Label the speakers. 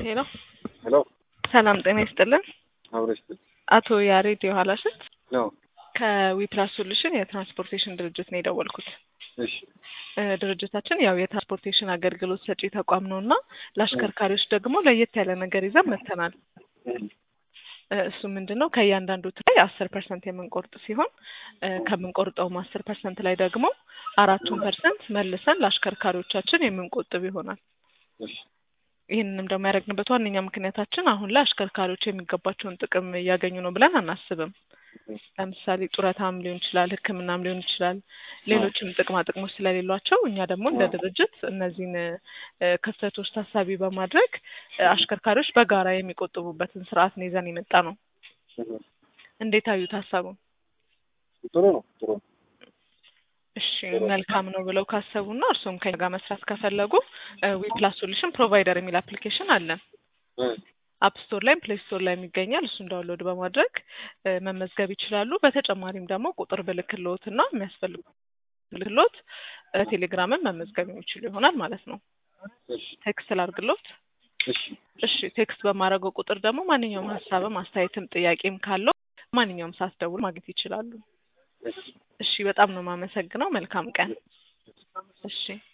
Speaker 1: ሄሎ
Speaker 2: ሄሎ
Speaker 1: ሰላም ጤና ይስጥልን።
Speaker 2: አብረሽ
Speaker 1: አቶ ያሬድ የኋላሽት
Speaker 2: ነው።
Speaker 1: ከዊፕላስ ሶሉሽን የትራንስፖርቴሽን ድርጅት ነው የደወልኩት።
Speaker 2: እሺ
Speaker 1: እ ድርጅታችን ያው የትራንስፖርቴሽን አገልግሎት ሰጪ ተቋም ነው እና ለአሽከርካሪዎች ደግሞ ለየት ያለ ነገር ይዘን መጥተናል። እ እሱ ምንድን ነው ከእያንዳንዱ ላይ አስር ፐርሰንት የምንቆርጥ ሲሆን እ ከምንቆርጠውም አስር ፐርሰንት ላይ ደግሞ አራቱን ፐርሰንት መልሰን ለአሽከርካሪዎቻችን የምንቆጥብ ይሆናል።
Speaker 2: እሺ
Speaker 1: ይህንንም ደግሞ ያደረግንበት ዋነኛ ምክንያታችን አሁን ላይ አሽከርካሪዎች የሚገባቸውን ጥቅም እያገኙ ነው ብለን አናስብም። ለምሳሌ ጡረታም ሊሆን ይችላል፣ ሕክምናም ሊሆን ይችላል፣ ሌሎችም ጥቅማ ጥቅሞች ስለሌሏቸው እኛ ደግሞ እንደ ድርጅት እነዚህን እ ክፍተቶች ታሳቢ በማድረግ እ አሽከርካሪዎች በጋራ የሚቆጥቡበትን ስርዓት ነው ይዘን የመጣ ነው። እንዴት አዩት ሀሳቡን?
Speaker 2: ጥሩ ነው። ጥሩ ነው።
Speaker 1: እሺ መልካም ነው ብለው ካሰቡና እርስዎም ከኛ ጋር መስራት ከፈለጉ ዊፕላስ ሶሉሽን ፕሮቫይደር የሚል አፕሊኬሽን አለን።
Speaker 2: እ
Speaker 1: አፕ ስቶር ላይም ፕሌይ ስቶር ላይም ይገኛል። እሱን ዳውንሎድ በማድረግ እ መመዝገብ ይችላሉ። በተጨማሪም ደግሞ ቁጥር ብልክልዎት እና የሚያስፈልጉ ብልክልዎት ቴሌግራምን መመዝገብ የሚችሉ ይሆናል ማለት ነው።
Speaker 2: እሺ
Speaker 1: ቴክስት ላድርግልዎት?
Speaker 2: እሺ
Speaker 1: እሺ ቴክስት በማድረገው ቁጥር ደግሞ ማንኛውም ሀሳብም አስተያየትም ጥያቄም ካለው ማንኛውም ሰዓት ደውል ማግኘት ይችላሉ።
Speaker 2: እሺ
Speaker 1: እሺ በጣም ነው የማመሰግነው። መልካም ቀን። እሺ